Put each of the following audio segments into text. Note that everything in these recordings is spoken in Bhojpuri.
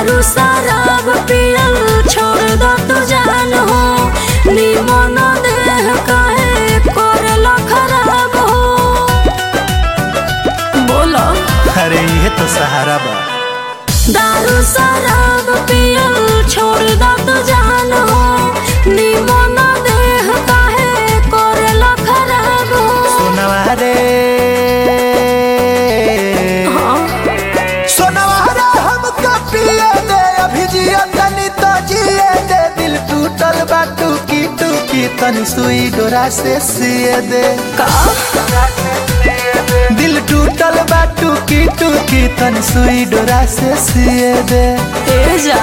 दारू शराब पियल छोड़ दो तू जान हो निमन देह काहे करला खराब हो बोलो अरे ये तो सहारा बा दारू शराब पियल छोड़ दो तू जान हो निमन देह काहे करला खराब हो सोनवा रे हाँ सोनवा रे हमका पिए दे अभी जिया तनी तो जिए दे दिल टूटल बा टूकी टूकी तनी सुई डोरा से सिए दे का दिल टूटल बा टूकी टूकी तनी सुई डोरा से सिए दे ए जा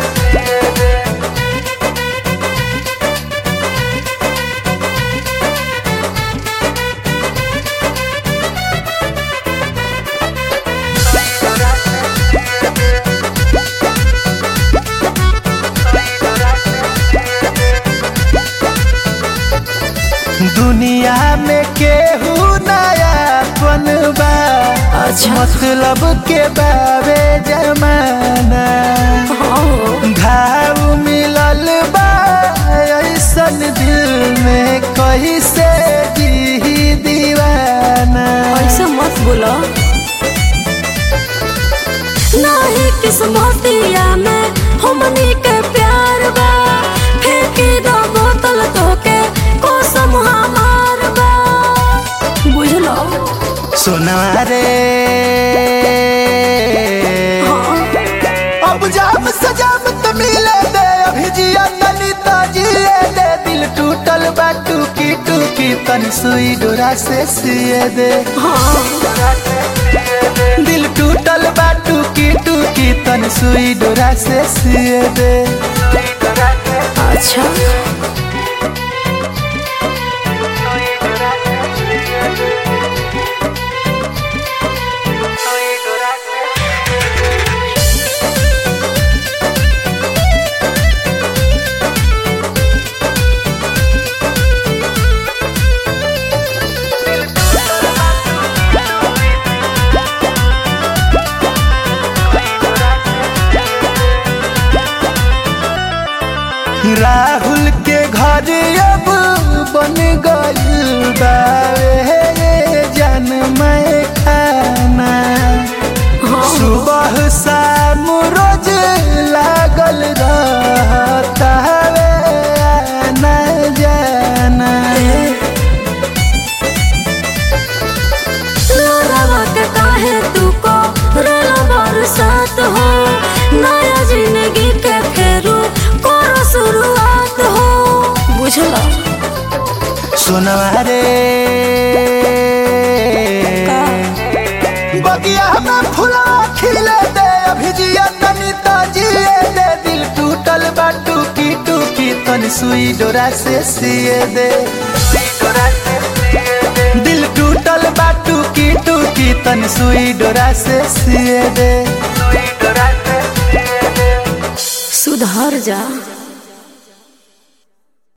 दुनिया में केहू नया बनबा अच्छा। मतलब के बाबे जमाना हाँ घाव मिलल बा ऐसन दिल में कैसे जी दीवाना ऐसे मत बोलो नहीं किस्मतिया में हमनी के प्यार बा फेंकी दो बोतल तो के कसम हमार बा बुझलो सोना रे हाँ अब जाम सजाम तो मिले दे अभी जिया तनी तो जिए दे दिल टूटल बा टूकी टूकी तनी सुई डोरा से सिए दे हाँ दिल टूटल बा टूकी टूकी तनी सुई डोरा से सिए दे अच्छा राहुल के घर अब बन गइल बावे जन मैं खाना हाँ सुबह शाम रोज लागल रहता वे आना जाना लोरावा के काहे तू को रोला बरसात हो नया जिंदगी के फेरू करो शुरुआत हो बुझला सुनवा रे का? बगिया में फुला खिले दे अभी जिया तनी तो जिए दे दिल टूटल बा टूकी टूकी तनी सुई डोरा से सिए दे दिल टूटल बा टूकी टूकी तनी सुई डोरा से सिए दे सुधर जा